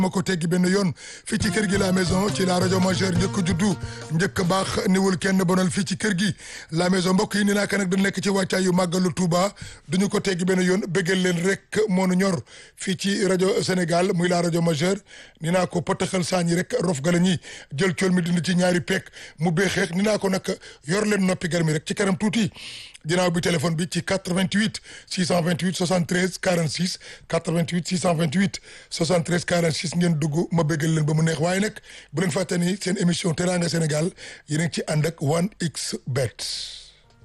ma ko teggi benn yoon fii ci kër gi la maison ci la rajo majeure njëkk juddu njëkk baax niwul kenn bonal fii ci kër gi la maison mbokk yi ni naa ka nag da nekk ci wàccaay yu màggalu Touba duñu ko teggi benn yoon bëggal leen rek moonu ñor fii ci rajo Sénégal muy la rajo majeure ni naa ko potaxal saañi rek rof gala ñi jël cool mi dindi ci ñaari peek mu beexeex ni naa ko nag yor leen noppi gar mi rek ci kanam tuuti ginnaaw bi téléphone bi ci 88 628 73 46 88 628 73 46 ngeen dugg ma bëggal leen ba mu neex waaye nag bu leen fàtte ni seen émission Teranga Sénégal yéen a ngi ci ànd ak 1xBet